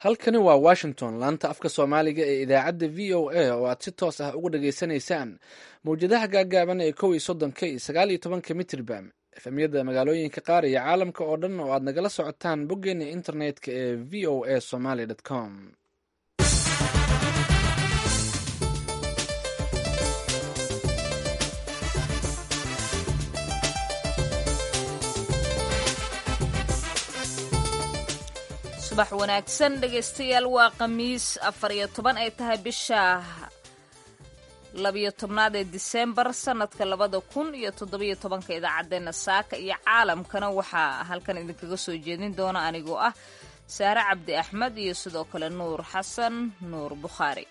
halkani waa washington laanta afka soomaaliga ee idaacadda v o a oo aad si toos ah uga dhageysanaysaan mawjadaha gaagaaban ee kow iyo soddonka iyo sagaal iyo tobanka mitrirbam efemyada magaalooyinka qaar iyo caalamka oo dhan oo aad nagala socotaan boggeena internetka ee v o a somaly com subax wanaagsan dhegaystayaal waa khamiis afar iyo toban ay tahay bisha labiyo tobnaad ee disembar sanadka labada kun iyo toddobiyo tobanka idaacaddeenna saaka iyo caalamkana waxaa halkan idinkaga soo jeedin doona anigoo ah saare cabdi axmed iyo sidoo kale nuur xasan nuur bukhaari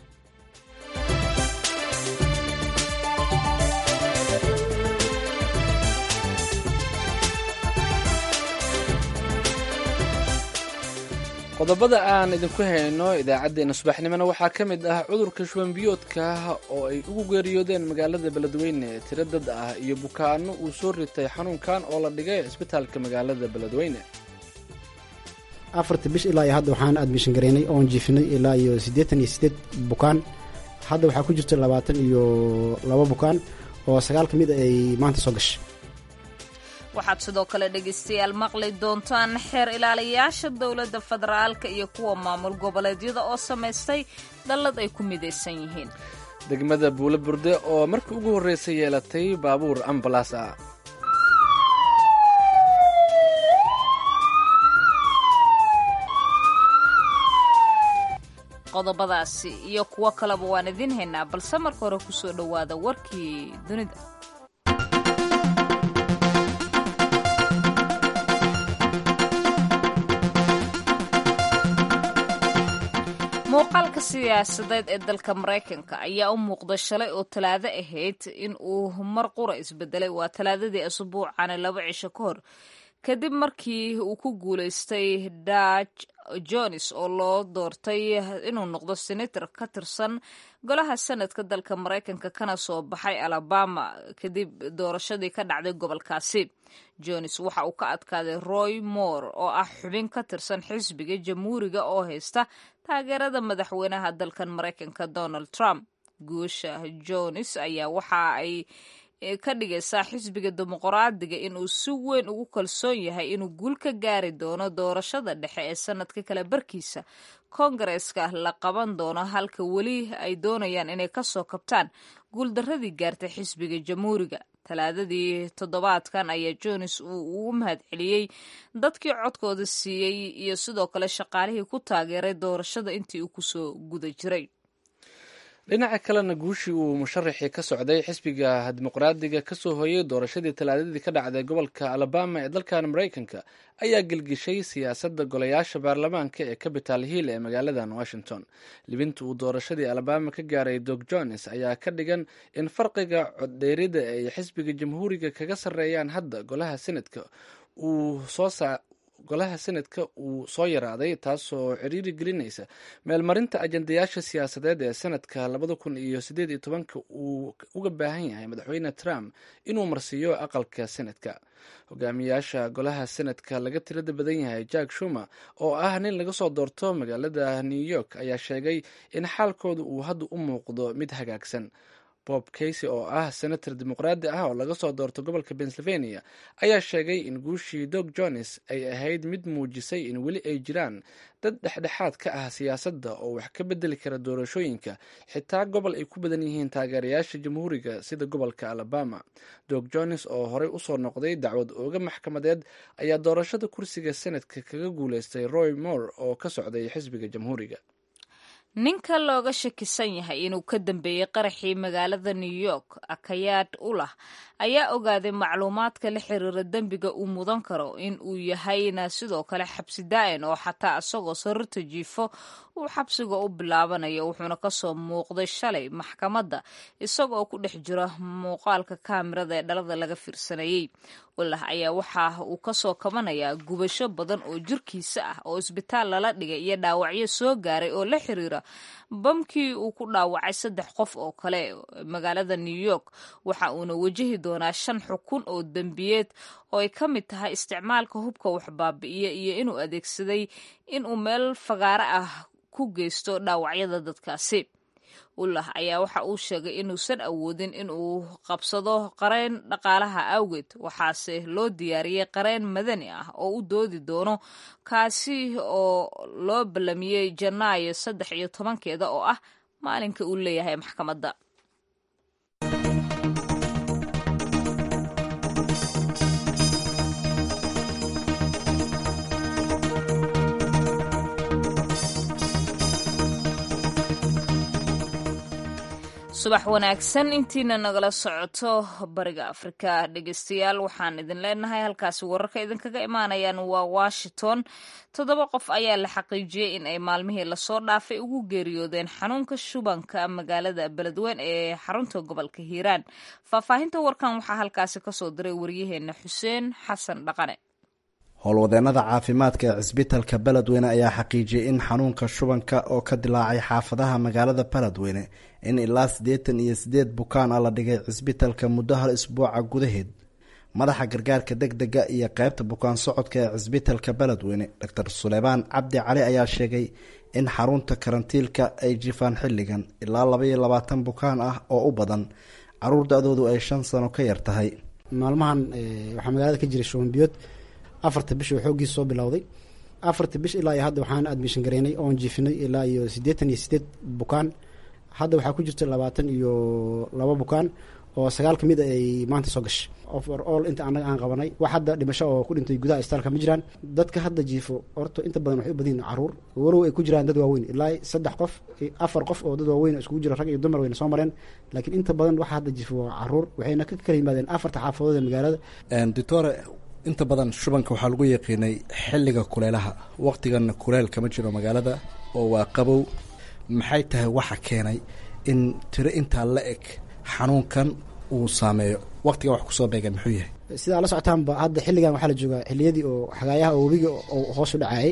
qodobada aan idinku hayno idaacaddeenna subaxnimona waxaa ka mid ah cudurka shubanbiyoodka oo ay ugu geeriyoodeen magaalada beledweyne tiro dad ah iyo bukaano uu soo ritay xanuunkan oo la dhigay cisbitaalka magaalada beledweyne afarta bish ilaa iyo hadda waxaan admishan garaynay oon jiifinay ilaa iyo siddeetan iyo siddeed bukaan hadda waxaa ku jirta labaatan iyo laba bukaan oo sagaal ka mid ay maanta soo gashay waxaad sidoo kale dhegaystayaal maqli doontaan xeer ilaaliyayaasha dowladda federaalka iyo kuwa maamul goboleedyada oo samaystay dallad ay ku midaysan yihiin degmada buulo burde oo markii ugu horreysay yeelatay baabuur ambalaas ah qodobadaasi iyo kuwo kaleba waan idiin haynaa balse marka hore ku soo dhowaada warkii dunida muuqaalka siyaasadeed ee dalka maraykanka ayaa u muuqda shalay oo talaado ahayd in uu mar qura isbedelay waa talaadadii asbuucani laba cisho ka hor kadib markii uu ku guulaystay daj jones oo loo doortay inuu noqdo senator ka tirsan golaha sanadka dalka maraykanka kana soo baxay alabama kadib doorashadii ka dhacday gobolkaasi jones waxa uu ka adkaaday roy moore oo ah xubin ka tirsan xisbiga jamhuuriga oo haysta taageerada madaxweynaha dalkan maraykanka donald trump guusha jones ayaa waxa ay ka dhigaysaa xisbiga dimuqraadiga inuu si weyn ugu kalsoon yahay inuu guul ka gaari doono doorashada dhexe ee sanadka kale barkiisa koongareeska la qaban doono halka weli ay doonayaan inay kasoo kabtaan guuldaradii gaartay xisbiga jamhuuriga talaadadii toddobaadkan ayaa jones uu ugu mahad celiyey dadkii codkooda siiyey iyo sidoo kale shaqaalihii ku taageeray doorashada intii uu kusoo guda jiray dhinaca kalena guushii uu musharaxii ka socday xisbiga dimuqraadiga kasoo hooyay doorashadii talaadadii ka dhacday gobolka alabama ee dalkan maraykanka ayaa gelgishay siyaasadda golayaasha baarlamaanka ee capital hill ee magaaladan washington libinta uu doorashadii alabama ka gaaray dog jones ayaa ka dhigan in farqiga coddheerida ay xisbiga jamhuuriga kaga sarreeyaan hadda golaha senadka uu soo golaha senadka uu soo yaraaday taasoo ciriiri gelinaysa meelmarinta ajandayaasha siyaasadeed ee sanadka labada kun iyo sideed iyo tobanka uu uga baahan yahay madaxweyne trump inuu marsiiyo aqalka senadka hogaamiyaasha golaha senadka laga tirada badan yahay jack shumer oo ah nin laga soo doorto magaalada new york ayaa sheegay in xaalkooda uu hadda u muuqdo mid hagaagsan bob casey oo ah senator dimuqraadi ah oo laga soo doorto gobolka pennsylvania ayaa sheegay in guushii dog jones ay ahayd mid muujisay in weli ay jiraan dad dhexdhexaad ka ah siyaasadda oo wax ka bedeli kara doorashooyinka xitaa gobol ay ku badan yihiin taageerayaasha jamhuuriga sida gobolka alabama dog jones oo horey usoo noqday dacwad ooga maxkamadeed ayaa doorashada kursiga senadka kaga guuleystay roy moore oo ka socday xisbiga jamhuuriga ninka looga shakisan yahay inuu ka dambeeyey qaraxii magaalada new york akayaad ulah ayaa ogaaday macluumaadka la xiriira dembiga uu mudan karo in uu yahayna sidoo kale xabsi daa'in oo xataa isagoo sarirta jiifo uu xabsiga u bilaabanayo wuxuuna kasoo muuqday shalay maxkamadda isagooo ku dhex jira muuqaalka kaamirada ee dhalada laga fiirsanayey ulah ayaa waxa uu kasoo kabanayaa gubasho badan oo jirkiisa ah oo isbitaal lala dhigay iyo dhaawacyo soo gaaray oo la xiriira bamkii uu ku dhaawacay saddex qof oo kale magaalada new york waxa uuna wajahi doonaa shan xukun oo dembiyeed oo ay ka mid tahay isticmaalka hubka waxbaabi'iya iyo inuu adeegsaday inuu meel fagaaro ah ku geysto dhaawacyada dadkaasi ullah ayaa waxa uu sheegay inuusan awoodin inuu qabsado qareen dhaqaalaha awgeed waxaase loo diyaariyey qareen madani ah oo u doodi doono kaasi oo loo ballamiyey janaayo saddex iyo tobankeeda oo ah maalinka uu leeyahay maxkamadda subax wanaagsan intiina nagala socoto bariga afrika dhegeystayaal waxaan idin leenahay halkaasi wararka idinkaga imaanayaan waa washington toddoba qof ayaa la xaqiijiyey in ay maalmihii lasoo dhaafay ugu geeriyoodeen xanuunka shubanka magaalada beledweyn ee xarunta gobolka hiiraan faahfaahinta warkan waxaa halkaasi kasoo diray waryaheena xuseen xasan dhaqane howlwadeenada caafimaadka ee cisbitalka beledweyne ayaa xaqiijiyey in xanuunka shubanka oo ka dilaacay xaafadaha magaalada beledweyne in ilaa siddeetan iyo siddeed bukaan ah la dhigay cisbitalka muddo hal isbuuca gudaheed madaxa gargaarka deg dega iyo qeybta bukaan socodka ee cisbitalka beledweyne doctor suleymaan cabdi cali ayaa sheegay in xarunta karantiilka ay jifaan xilligan ilaa laba iyo labaatan bukaan ah oo u badan caruur da-doodu ay shan sano ka yar tahay maalmahan waxaa magaalada ka jiray shubanbiyood afarta bish oo xooggiisa soo bilowday afarta bish ilaa iyo hadda waxaan admission gareynay oon jiifinay ilaa iyo siddeetan iyo siddeed bukaan hadda waxaa ku jirta labaatan iyo laba bukaan oo sagaal ka mid a ay maanta soo gashay over all inta annaga aan qabanay wax hadda dhimasho oo ku dhintay gudaha istaalka ma jiraan dadka hadda jiifo horta inta badan waxay u badan yihin caruur walow ay ku jiraan dad waaweyn ilaa saddex qof afar qof oo dad waaweyn iskugu jira rag iyo dumar wayna soo mareen laakiin inta badan waxa hadda jiifo waa caruur waxayna ka kala yimaadeen afarta xaafadood ee magaalada doctore inta badan shubanka waxaa lagu yaqiinay xilliga kuleelaha waqtiganna kuleel kama jiro magaalada oo waa qabow maxay tahay waxa keenay in tiro intaa la eg xanuunkan uu saameeyo waqtiga wax kusoo beegan muxuu yahay sidaa la socotaanba hadda xilligan waxaa la joogaa xilliyadii oo xagaayaha oo webiga oo hoos u dhacayay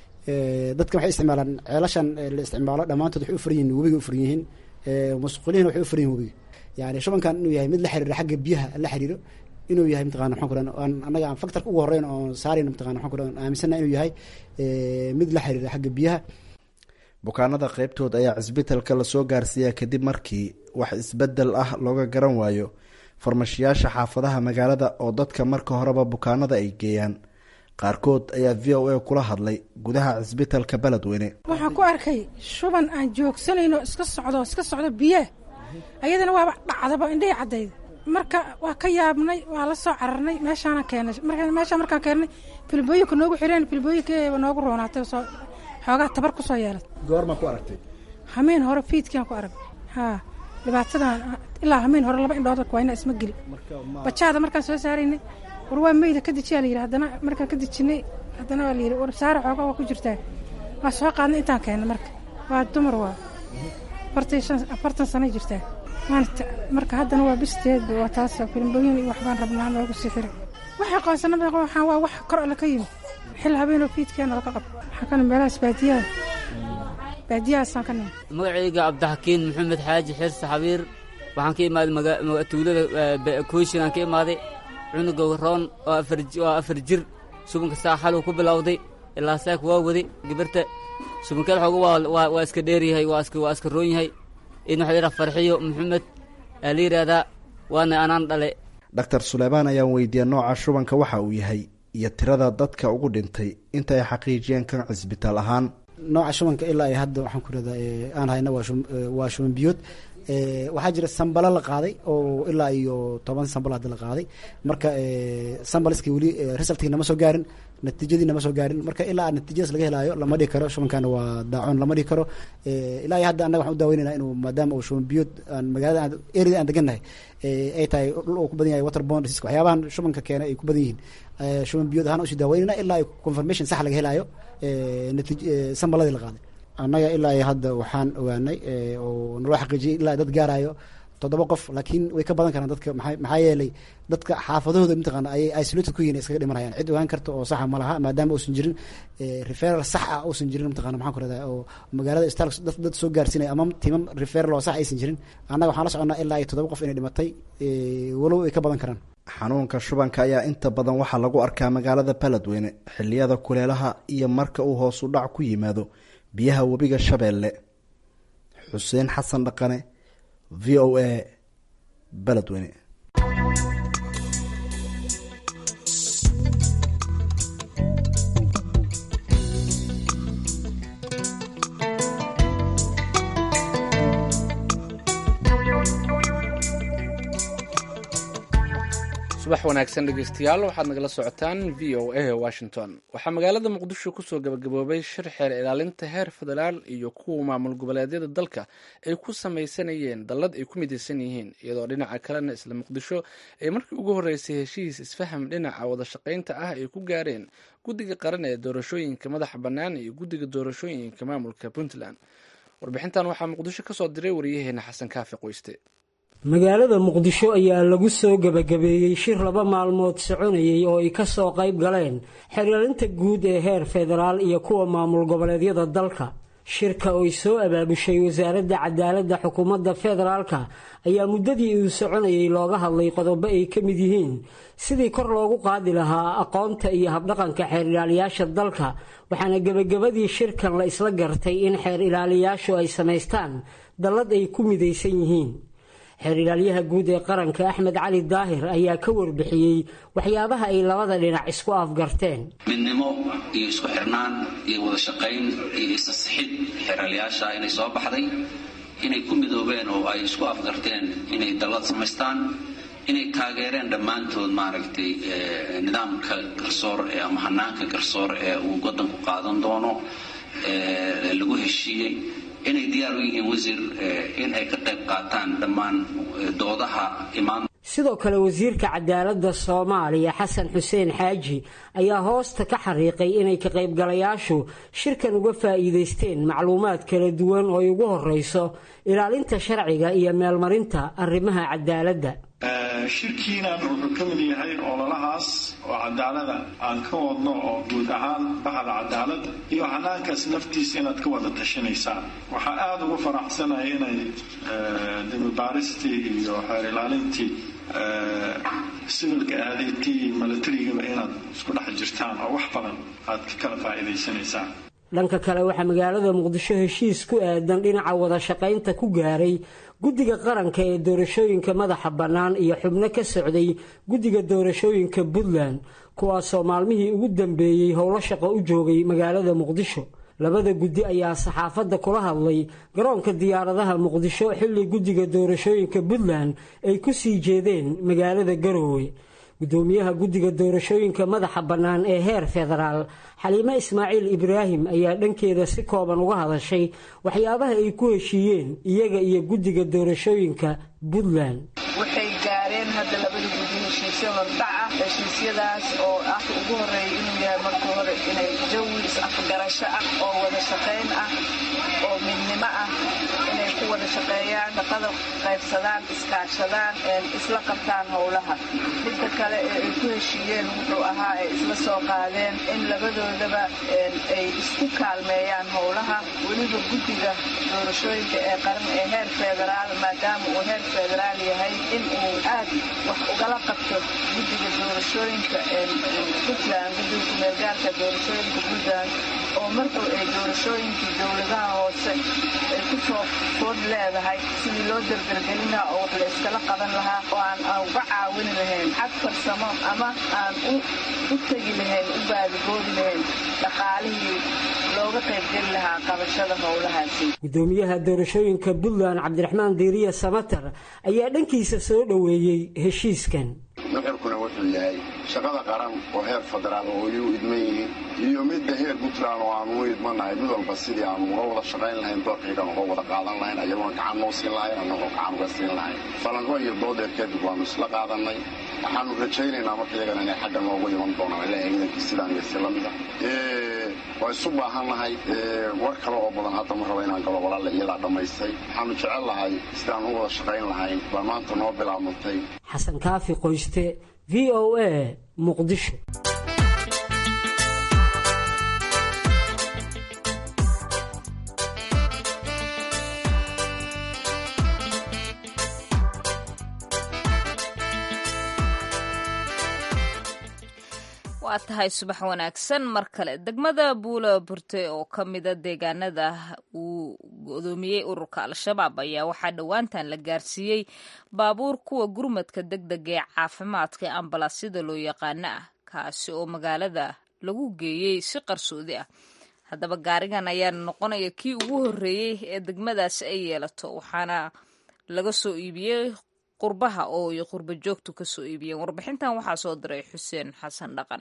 dadkan waxay isticmaalaan ceelashan la isticmaalo dhammaantood waxay u furan yihin webiga u furan yihiin masquulihina waxay u furan yihin webiga yani shubankan inuu yahay mid la xiriiro xagga biyaha la xiriiro inuu yahay mataqana maxaan ku rahan aan annaga aan factorka ugu horreyn oon saarayna mataqana maxaan ku rahan aaminsana inuu yahay mid la xiriira xagga biyaha bukaanada qeybtood ayaa cisbitalka lasoo gaarsiiyaa kadib markii wax isbedel ah looga garan waayo farmashiyaasha xaafadaha magaalada oo dadka marka horeba bukaanada ay geeyaan qaarkood ayaa v o a kula hadlay gudaha cisbitalka beledweyne waxaan ku arkay shuban aan joogsanayno iska socdo iska socdo biyaha ayadana waaba dhacdaba indhahi caddayda marka waa ka yaabnay waa la soo cararnay meeshaana keenay meeshaa markaan keennay filbooyinka noogu xireen filbooyinka noogu roonaatay soo xoogaa tabar ku soo yeelad goormaa ku aragtay hameen hore fiidkiaan ku arag haa dhibaatadan ilaa hameen hore laba indhood waa ina isma geli bajaada markaan soo saaraynay war waa meyda ka dejiyaa la yidhi haddana markaan ka dejinay haddana waa la yidhi war saara xoogaa waa ku jirtaa waa soo qaadnay intaan keennay marka waa dumar waa afartan shan afartan sanay jirtaa maanta marka haddana waa bisteedba waa taas filmbooyin iyo waxbaan rabnaa noogu sii xiray waxay qoonsanaba waxaan waa wax kor alle ka yimid xil habeenoo fiidkeena laga qabo waxaa kana meelahaas baadiyaha baadiyahaasaan ka nimi magacayga cabdixakiin maxamed xaaji xirse xabiir waxaan ka imaaday tuulada kooshin aan ka imaaday cunuga roon oo afar jir subanka saa xaluu ku bilowday ilaa saak waa waday gabarta subankeed xooga waa iska dheeryahay waa iska roon yahay in waxa yidhaha farxiyo maxamed aa la yidhaahdaa waana anaan dhale doctor suleymaan ayaan weydiiyey nooca shubanka waxa uu yahay iyo tirada dadka ugu dhintay inta ay xaqiijiyeen kan cisbitaal ahaan nooca shubanka ilaa ay hadda waxaan ku rahdaa aan hayna waa shuban biyood waxaa jira sambalo la qaaday oo ilaa iyo toban sambal hadda la qaaday marka sambaliski weli resultkii nama soo gaarin natiijadii nama soo gaarin marka ilaa natiijadaas laga helaayo lama dhihi karo shubankana waa daacoon lama dhihi karo ilaa iyo hadda annaga waxaan u daaweynayna inuu maadaama uu shuban biyood aan magaalada erida aan degannahay ay tahay dhul uu ku badan yahay water bond disease waxyaabahan shubanka keena ay ku badan yihiin shuban biyood ahaan usii daaweynayna ilaa confirmation sax laga helaayo natiij sambaladii la qaaday annaga ilaa iyo hadda waxaan ogaanay oo naloo xaqiijiyay ilaa dad gaarayo toddoba qof laakiin way ka badan karaan dadka maa maxaa yeelay dadka xaafadahooda mataqaana ayay isolated ku yihin iskaga dhimanayaan cid ogaan karta oo saxa ma laha maadaama uusan jirin referal sax ah uusan jirin mataqana maxaan ku rahdaa oo magaalada istal dad soo gaarsiinaya ama timam referal oo sax aysan jirin annaga waxaan la soconnaa ilaa iyo toddoba qof inay dhimatay walow ay ka badan karaan xanuunka shubanka ayaa inta badan waxaa lagu arkaa magaalada baledweyne xiliyada kuleelaha iyo marka uu hoos u dhac ku yimaado biyaha webiga shabeelle xuseen xasan dhaqane v o a baledweyne subax wanaagsan dhegeystayaal waxaad nagala socotaan v o a washington waxaa magaalada muqdisho kusoo gabagaboobay shir xeer ilaalinta heer federaal iyo kuwa maamul goboleedyada dalka ay ku samaysanayeen dallad ay ku midaysan yihiin iyadoo dhinaca kalena isla muqdisho ay markii ugu horreysay heshiis isfaham dhinaca wada shaqaynta ah ay ku gaareen guddiga qaran ee doorashooyinka madaxa bannaan iyo guddiga doorashooyinka maamulka puntland warbixintan waxaa muqdisho kasoo diray wariyaheena xasan kaafi qoyste magaalada muqdisho ayaa lagu soo gebagabeeyey shir laba maalmood soconayay oo ay ka soo qayb galeen xeryalinta guud ee heer federaal iyo kuwa maamul goboleedyada dalka shirka oo ay soo abaabushay wasaaradda cadaaladda xukuumadda federaalka ayaa muddadii uu soconayay looga hadlay qodobo ay ka mid yihiin sidii kor loogu qaadi lahaa aqoonta iyo habdhaqanka xeer ilaaliyaasha dalka waxaana gebagabadii shirkan la isla gartay in xeer ilaaliyaashu ay samaystaan dallad ay ku midaysan yihiin xeer ilaalyaha guud ee qaranka axmed cali daahir ayaa ka warbixiyey waxyaabaha ay labada dhinac isku afgarteen midnimo iyo isku xirnaan iyo wada shaqayn iyo isasixid xeeralyaasha inay soo baxday inay ku midoobeen oo ay isku afgarteen inay dallad samaystaan inay taageereen dhammaantood maaragtay nidaamka garsoor ee ama hanaanka garsoor ee uu waddanku qaadan doono lagu heshiiyey inay diyaar u yihiin wasiir in ay ka qayb qaataan dhammaan doodaha imaan sidoo kale wasiirka cadaaladda soomaaliya xasan xuseen xaaji ayaa hoosta ka xariiqay inay ka qaybgalayaashu shirkan uga faa'iidaysteen macluumaad kala duwan oo ay ugu horreyso ilaalinta sharciga iyo meelmarinta arrimaha cadaaladda shirkiinan wuxuu ka mid yahay ololahaas oo cadaalada aan ka wadno oo guud ahaan baxda cadaalada iyo hanaankaas naftiisa inaad ka wada tashanaysaan waxaa aada ugu faraxsanaya inay demibaaristii iyo xeer ilaalintii sivilka aadaytii milatarigaba inaad isku dhex jirtaan oo wax badan aad ka kala faa'iidaysanaysaan dhanka kale waxaa magaalada muqdisho heshiis ku aadan dhinaca wada shaqaynta ku gaaray guddiga qaranka ee doorashooyinka madaxa bannaan iyo xubno ka socday guddiga doorashooyinka puntland kuwaasoo maalmihii ugu dambeeyey howlo shaqo u joogay magaalada muqdisho labada guddi ayaa saxaafadda kula hadlay garoonka diyaaradaha muqdisho xilli guddiga doorashooyinka puntland ay ku sii jeedeen magaalada garoowe gudoomiyaha guddiga doorashooyinka madaxa bannaan ee heer federaal xaliime ismaaciil ibraahim ayaa dhankeeda si kooban uga hadashay waxyaabaha ay ku heshiiyeen iyaga iyo guddiga doorashooyinka puntland waxay gaareen hadda labada guddi heshiisyo hordhac ah heshiisyadaas oo ah ugu horeeya inuu yahay markii hore inay jawi is-afgarasho ah oo wada shaqayn ah oo midnimo ah inay ku wada shaqeeyaan shaqada qaybsadaan iskaashadaan isla qabtaan howlaha midda kale ee ay ku heshiiyeen wuxuu ahaa ay isla soo qaadeen in labadoodaba ay isku kaalmeeyaan howlaha weliba guddiga doorashooyinka ee qaran ee heer federaal maadaama uu heer federaal yahay in uu aad wax ugala qabto guddiga doorashooyinka puntland guddiga kumeelgaarka doorashooyinka puntland oo markuu ay doorashooyinkii dowladaha hoose ay ku soo food leedahay sidii loo dardargelin lahaa oo wax la iskala qaban lahaa oo aan uga caawin lahayn xag farsamo ama aan u tegi lahayn u baadigoobi lahayn dhaqaalihii looga qaybgeli lahaa qabashada howlahaasi gudoomiyaha doorashooyinka puntland cabdiraxmaan diiriya samatar ayaa dhankiisa soo dhoweeyey heshiiskan nuxurkuna wuxuu yahay shaqada qaran oo heer federaal oo ay u idman yihiin iyo midda heer puntland oo aanu u idmanahay mid walba sidii aanu uga wada shaqayn lahayn doorkaygan uga wada qaadan lahayn ayagoona gacan noo siin lahayn annagoo gacan uga siin lahayn falanqo iyo doodeer kadib waanu isla qaadannay waxaanu rajaynaynaa marka iyagana inay xagga noogu iman doonaan ilaa ciidankii sidaan iyo sidaasi lamida waa isu baahannahay war kale oo badan hadda ma raba inaan galo walaalla iyadaa dhammaystay waxaanu jecel lahay sidaan u wada shaqayn lahayn baa maanta noo bilaabantay xasan kaafi qoyste v o a muqdisho waa tahay subax wanaagsan mar kale degmada buula burte oo ka mida deegaanada uu godoomiyey ururka al-shabaab ayaa waxaa dhowaantan la gaarsiiyey baabuur kuwa gurmadka deg dega ee caafimaadka ee ambalaasyada loo yaqaano ah kaasi oo magaalada lagu geeyey si qarsoodi ah haddaba gaarigan ayaa noqonaya kii ugu horreeyey ee degmadaasi ay yeelato waxaana laga soo iibiyey qurbaha oo ay qurba joogtu ka soo iibiyeen warbixintan waxaa soo diray xuseen xasan dhaqane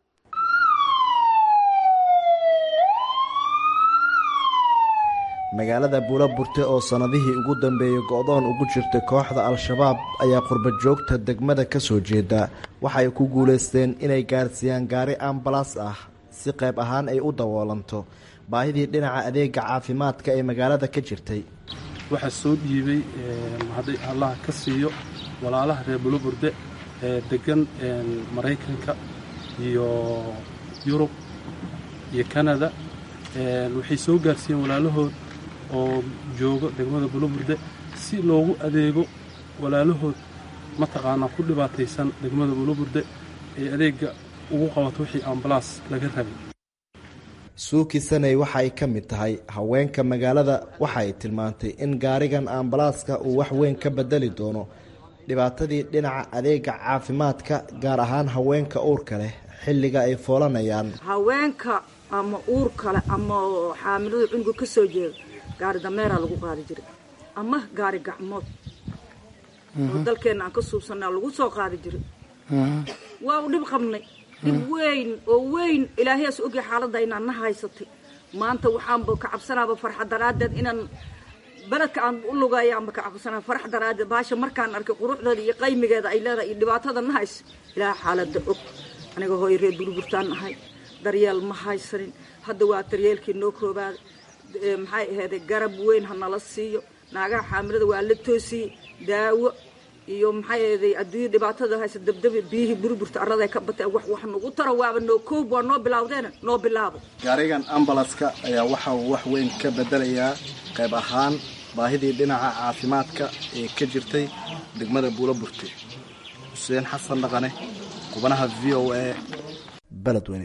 magaalada buula burte oo sannadihii ugu dambeeyey go'doon ugu jirtay kooxda al-shabaab ayaa qurba joogta degmada ka soo jeeda waxay ku guulaysteen inay gaarsiiyaan gaari ambalaas ah si qayb ahaan ay u daboolanto baahidii dhinaca adeega caafimaadka ee magaalada ka jirtay waxaa soo dhiibay hadday allah ka siiyo walaalaha reer buluburde ee degan maraykanka iyo yurub iyo kanada waxay soo gaarsiiyeen walaalahood oo joogo degmada buluburde si loogu adeego walaalahood mataqaanaa ku dhibaataysan degmada buluburde ee adeegga ugu qabato wixii ambalaas laga rabay suuki sanay waxa ay ka mid tahay haweenka magaalada waxa ay tilmaantay in gaarigan ambalaaska uu wax weyn ka bedeli doono dhibaatadii dhinaca adeega caafimaadka gaar ahaan haweenka uurka leh xilliga ay foolanayaan haweenka ama uur kale ama xaamilada cunuga ka soo jeeda gaari dameeraa lagu qaadi jiray ama gaari gacmood oo dalkeenna aan ka suubsanaa lagu soo qaadi jiray waa u dhib qabnay dhib weyn oo weyn ilaahayaas ogya xaaladda inaan na haysatay maanta waxaanba ka cabsanaaba farxa daraaddeed inaan beledka aan u lugaaya aanba ka cabsanaa farax daraaddeed baasha markaan arkay quruxdeeda iyo qaymigeeda ay leedahay iyo dhibaatada na haysa ilaaha xaaladda og aniga hooy reer burburtaan nahay daryeel ma haysanin hadda waa daryeelkii noo koobaada maxay ahayday garab weyn ha nala siiyo naagaha xaamilada waa la toosiyey daawo iyo maxay ahayday adduunya dhibaatada haysa dabdabi biyihii burburta arraday ka batay wax wax nagu taro waaba noo koob waa noo bilawdeena noo bilaabo gaarigan ambalaska ayaa waxa uu wax weyn ka bedelayaa qayb ahaan baahidii dhinaca caafimaadka ee ka jirtay degmada buula burte xuseen xasan dhaqane qubanaha v o a beledweyne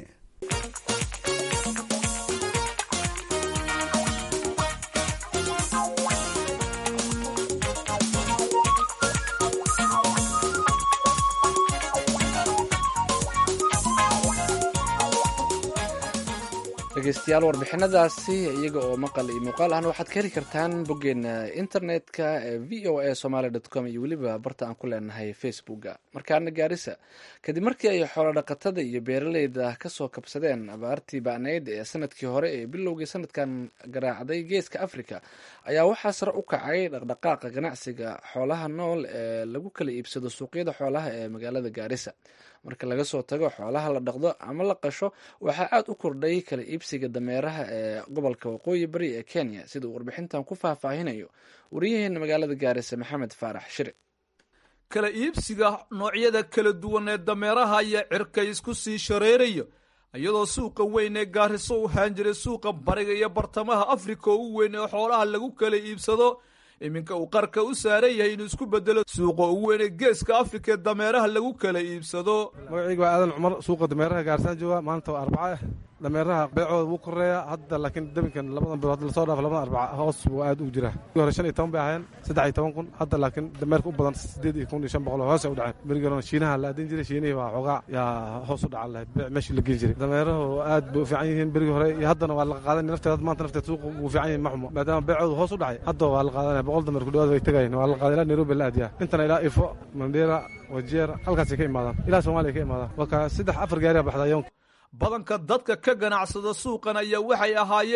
dhegeystayaal warbixinadaasi iyaga oo maqal iyo muuqaal ahna waxaad ka heli kartaan boggeena internetka ee v o a somaly dot com iyo weliba barta aan ku leenahay facebooka markaana gaarisa kadib markii ay xoolodhaqatada iyo beeraleyda kasoo kabsadeen abaartii ba'nayd ee sanadkii hore ee bilowgii sanadkan garaacday geeska africa ayaa waxaa sare u kacay dhaqdhaqaaqa ganacsiga xoolaha nool ee lagu kala iibsado suuqyada xoolaha ee magaalada gaarisa marka laga soo tago xoolaha la dhaqdo ama la qasho waxaa aad u kordhay kala iibsiga dameeraha ee gobolka waqooyi bari ee kenya sida uu warbixintan ku faahfaahinayo wariyaheena magaalada gaarisa maxamed faarax shire kala iibsiga noocyada kala duwan ee dameeraha ayaa cirka isku sii shareeraya iyadoo suuqa weyn ee gaariso u haan jiray suuqa bariga iyo bartamaha afrika oo u weyn ee xoolaha lagu kala iibsado iminka uu qarka u saaran yahay inuu isku bedelo suuqa ugu weyn ee geeska afrika ee dameeraha lagu kala iibsado magacayga waa aadan cumar suuqa dameeraha gaarsaan jooga maanta waa arbaca ah dameeraha beecooda wuu koreeya hadda laakiin dabinkan labadan bilood hadda lasoo dhaafo labadan arbaca hoos buu aad u jiraa hore shan iyo toban bay ahaayeen saddex iyo toban kun hadda laakiin dameerka u badan sideed iyo kun iyo shan boqol hoos ay u dhaceen berigii horena shiinaha la adin jiray shiinihii waa xoogaa yaa hoos u dhacan lahayd beec meeshii la geen jiray dameerahu aad bay u fiican yihiin berigii hore iyo haddana waa la qaadanaya nafteeda maanta nafteeda suuqa wuu fiican yahay ma xumo maadaama beecooda hoos u dhacay hadda waa la qaadanaya boqol dameer ku dhawaad way tegayeen waa la qaaday ilaa nairobi la aadiyaa intana ilaa ifo mandera wajeer halkaasay ka imaadaan ilaa soomaaliya ka imaadaan waa saddex afar gaariya baxda yoonka badanka dadka ka ganacsada suuqan ayaa waxay ahaayeen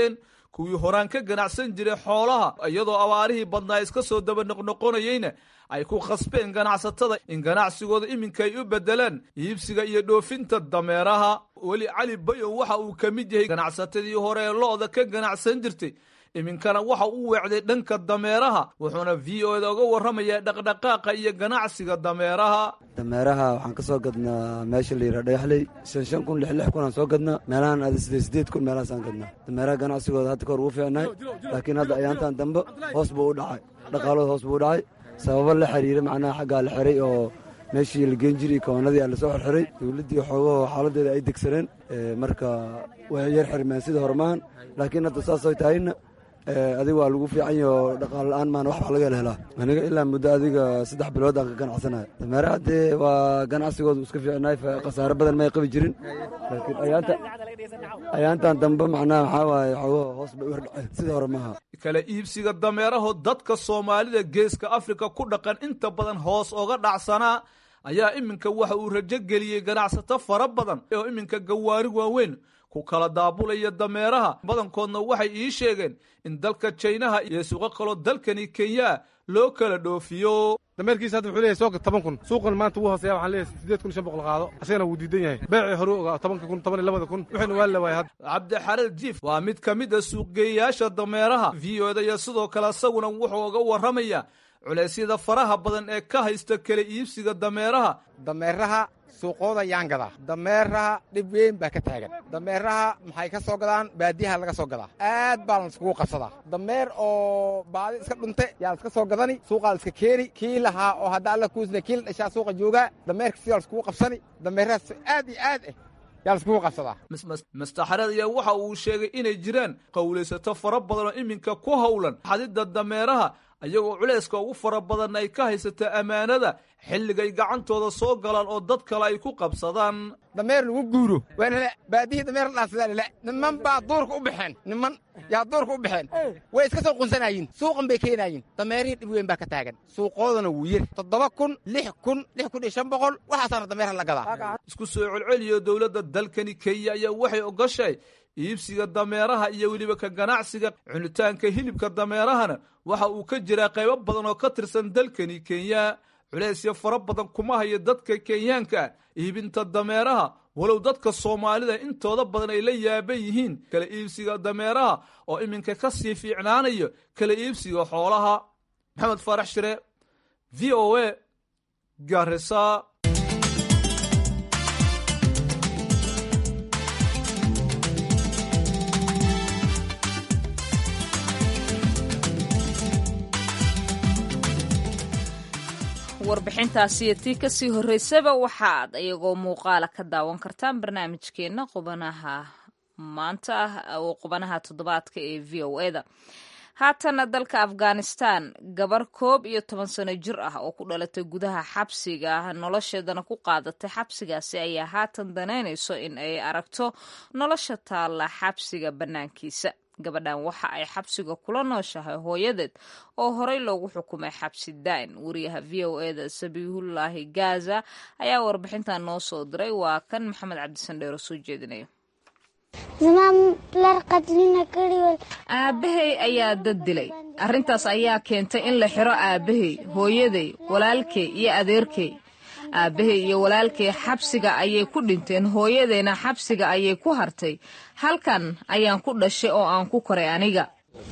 kuwii horaan ka ganacsan jiray xoolaha iyadoo abaarihii badnaa iska soo daba noqnoqonayeyna ay ku khasbeen ganacsatada in ganacsigooda iminka ay u beddelaan iibsiga iyo dhoofinta dameeraha weli cali bayow waxa uu ka mid yahay ganacsatadii hore ee lo-da ka ganacsan jirtay iminkana waxa uu weecday dhanka dameeraha wuxuuna v o da uga warramayaa dhaqdhaqaaqa iyo ganacsiga dameeraha dameeraha waxaan ka soo gadnaa meesha la yidhaha dhagaxley shan shan kun lix lix kun aan soo gadnaa meelahan ada sideed sideed kun meelahaasaan gadnaa dameeraha ganacsigooda hadda kahor ugu fiicnahay laakiin hadda ayaantan dambe hoos buu u dhacay dhaqaalooda hoos buu u dhacay sababo la xiriira macnaha xaggaa la xiray oo meeshii la geen jiray koonadii aa lasoo xirxiray dowladdii xoogahoo xaaladeeda ay degsaneen marka way yar xirmeen sidii hormahan laakiin hadda saasay tahayna adiga waa lagu fiican yaho dhaqaal la-aan maana wax baa laga hel helaa aniga ilaa muddo adiga saddex bilood aan ka ganacsanaya dameeraha dee waa ganacsigoodu iska fiicnaay khasaare badan may qabi jirin laakiin ayaanta ayaantan dambe macnaha maxaa waaye xoogaha hoos bay u hordhaceen sidii hore maaha kala iibsiga dameeraho dadka soomaalida geeska afrika ku dhaqan inta badan hoos oga dhacsanaa ayaa iminka waxa uu rajo geliyey ganacsato fara badan oo iminka gawaari waaweyn ku kala daabulaya dameeraha badankoodna waxay ii sheegeen in dalka jaynaha iyo suuqo kaloo dalkani kenya loo kala dhoofiyo dameerkiisa hadda wuxuu leeyahay sooka toban kun suuqan maanta wuu hooseeya waxaan leeyahay sideed kun shan boqol qaado asagana wuu diidan yahay beecii hore ogaa tobanka kun toban iyo labada kun wuxuuna waa la waayay hadda cabdixareer jiif waa mid ka mid a suuqgeeyayaasha dameeraha v o da iyo sidoo kale isaguna wuxuu uga warramayaa culeysyada faraha badan ee ka haysta kala iibsiga dameeraha dameeraha suuqooda yaan gadaa dameeraha dhib weyn baa ka taagan dameeraha maxay ka soo gadaan baadiyaha laga soo gadaa aad baa laiskugu qabsadaa dameer oo baadi iska dhunte yaa laiska soo gadani suuqaa laiska keeni kii lahaa oo hadda alla kuusna kii la dhashaa suuqa joogaa dameerka sidaa laiskugu qabsani dameerahaas aad iyo aad eh yaa laiskugu qabsadaa mastaxareed ayaa waxa uu sheegay inay jiraan qowlaysato fara badan oo iminka ku howlan xadidda dameeraha ayagoo culayska ugu fara badan ay ka haysata ammaanada xilligay gacantooda soo galaan oo dad kale ay ku qabsadaan dameer lagu guuro waa lele baadihii dameer la dhaafsadaa lele niman baa duurka u baxeen niman yaa duurka u baxeen way iska soo qunsanayiin suuqan bay keenayiin dameerihii dhib weyn baa ka taagan suuqoodana wuu yir toddoba kun lix kun lix kun iyo shan boqol waxaasaana dameerha la gadaa isku soo celceliyo dowladda dalkani kenya ayaa waxay ogashay iibsiga dameeraha iyo weliba ka ganacsiga cunitaanka hilibka dameerahana waxa uu ka jiraa qaybo badan oo ka tirsan dalkani kenya culeysya fara badan kuma hayo dadka kenyaanka iibinta dameeraha walow dadka soomaalida intooda badan ay la yaaban yihiin kala iibsiga dameeraha oo iminka ka sii fiicnaanayo kala iibsiga xoolaha maxamed faarax shire v o a garisa warbixintaasi iyo tii kasii horreysaba waxaad iyagoo muuqaala ka daawan kartaan barnaamijkeenna qubanaha maanta ah oo qubanaha toddobaadka ee v o e da haatana dalka afghanistan gabar koob iyo toban sano jir ah oo ku dhalatay gudaha xabsiga nolosheedana ku qaadatay xabsigaasi ayaa haatan danaynayso in ay aragto nolosha taalla xabsiga bannaankiisa gabadhan waxa ay xabsiga kula nooshahay hooyadeed oo horey loogu xukumay xabsi daain wariyaha v o e da sabiihullaahi gaza ayaa warbixintan noo soo diray waa kan maxamed cabdisandheero soo jeedinaya aabbahay ayaa dad dilay arrintaas ayaa keentay in la xiro aabbahay hooyaday walaalkay iyo adeerkay aabbahay iyo walaalkay xabsiga ayay ku dhinteen hooyadayna xabsiga ayay ku hartay halkan ayaan ku dhashay oo aan ku koray aniga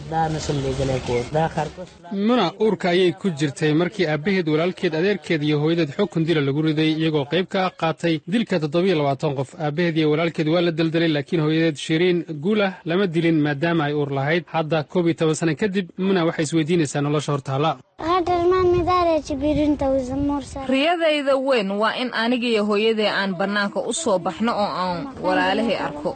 muna uurka ayay ku jirtay markii aabbaheed walaalkeed adeerkeed iyo hooyadeed xukun dila lagu riday iyagoo qayb ka qaatay dilka toddobiyo labaatan qof aabbaheed iyo walaalkeed waa la deldelay laakiin hooyadeed shiriin guulah lama dilin maadaama ay uur lahayd hadda koob iyo toban sana kadib muna waxay isweydiinaysaa nolosha hortaala riyadayda weyn waa in anigiyo hooyaday aan bannaanka u soo baxno oo aan walaalahay arko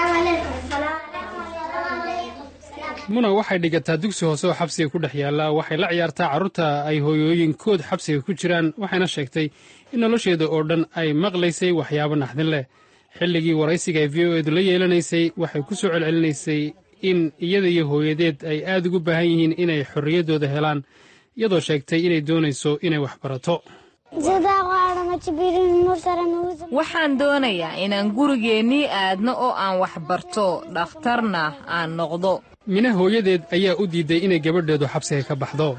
muna waxay dhigataa dugsi hoose oo xabsiga ku dhex yaalla waxay la ciyaartaa carruurta ay hooyooyinkood xabsiga ku jiraan waxayna sheegtay in nolosheeda oo dhan ay maqlaysay waxyaabo naxdin leh xilligii waraysiga ay v o eedu la yeelanaysay waxay ku soo celcelinaysay in iyada iyo hooyadeed ay aad ugu baahan yihiin inay xorriyaddooda helaan iyadoo sheegtay inay doonayso inay wax barato waxaan doonayaa inaan gurigeennii aadno oo aan wax barto dhakhtarna aan noqdo mina hooyadeed ayaa u diiday inay gabadheedu xabsiga ka baxdo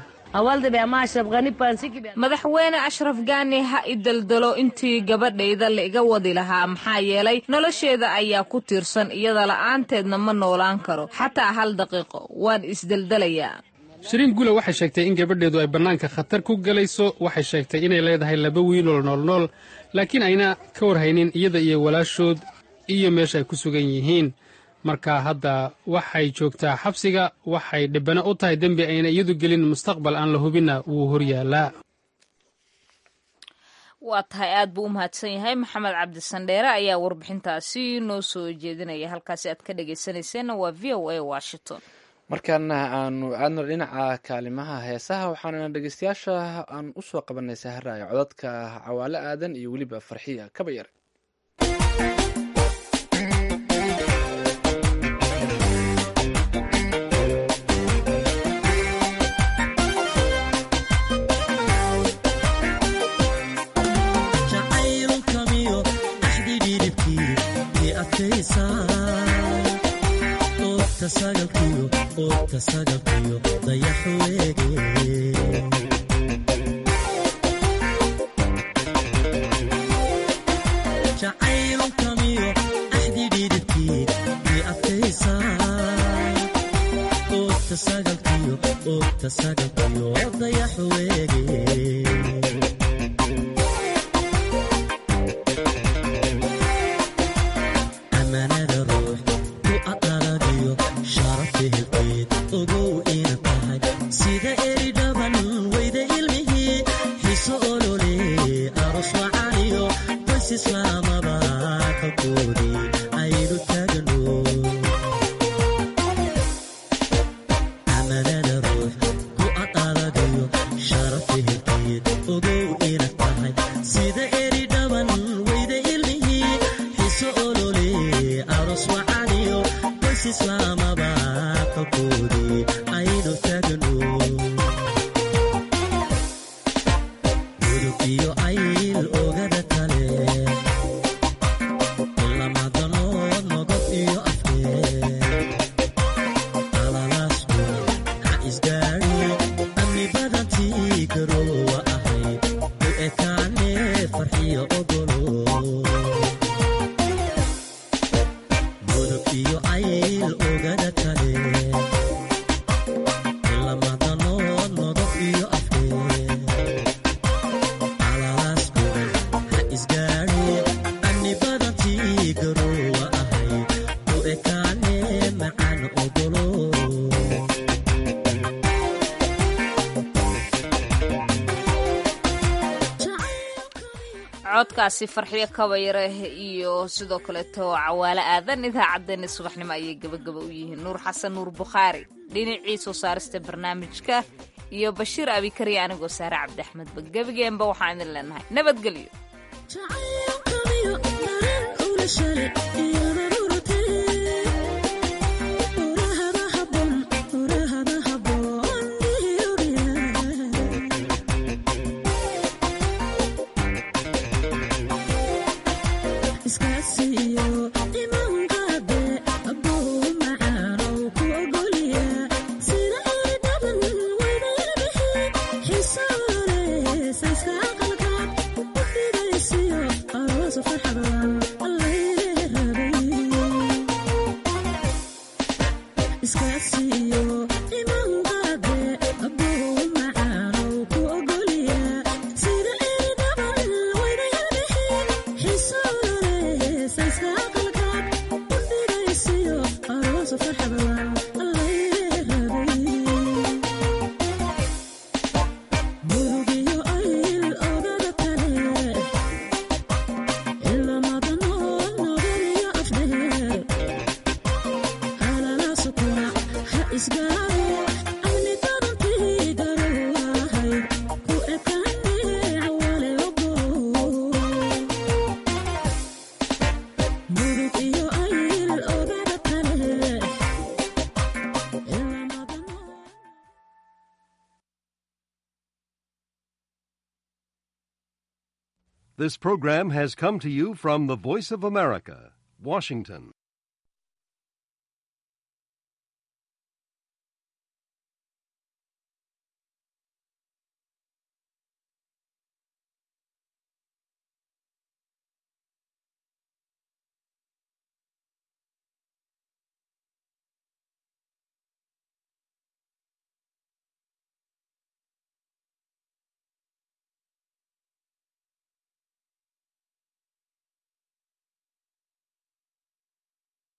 madaxweyne ashraf gaani ha idaldalo intii gabadhayda la iga wadi lahaa maxaa yeelay nolosheeda ayaa ku tiirsan iyada la'aanteedna ma noolaan karo xataa hal daqiiqo waan isdeldelayaa shiriin gula waxay sheegtay in gabadheedu ay bannaanka khatar ku gelayso waxay sheegtay inay leedahay laba wiiloo noolnool laakiin ayna ka warhaynin iyada iyo walaashood iyo meesha ay ku sugan yihiin marka hadda waxay joogtaa xabsiga waxay dhibbano u tahay dembi ayna iyadu gelin mustaqbal aan la hubinna wuu hor yaallaa waa tahay aad buu u mahadsan yahay maxamed cabdisandheere ayaa warbixintaasi noo soo jeedinaya halkaasi aad ka dhegaysanayseena waa v o a washington markaana aanu aadno dhinaca kaalimaha heesaha waxaana dhegeystayaasha aan u soo qabanay saharaayo codadka cawaale aadan iyo weliba farxiya kaba yar codkaasi farxiyo kabayare iyo sidoo kaleeto cawaale aadan idaacaddeenna subaxnimo ayay gabagaba u yihiin nuur xasan nuur bukhaari dhinacii soo saarista barnaamijka iyo bashiir abikariya anigoo saare cabdi axmedba gebageenba waxaan idin leenahay nabadgelyo This program has come to you from the Voice of America, Washington.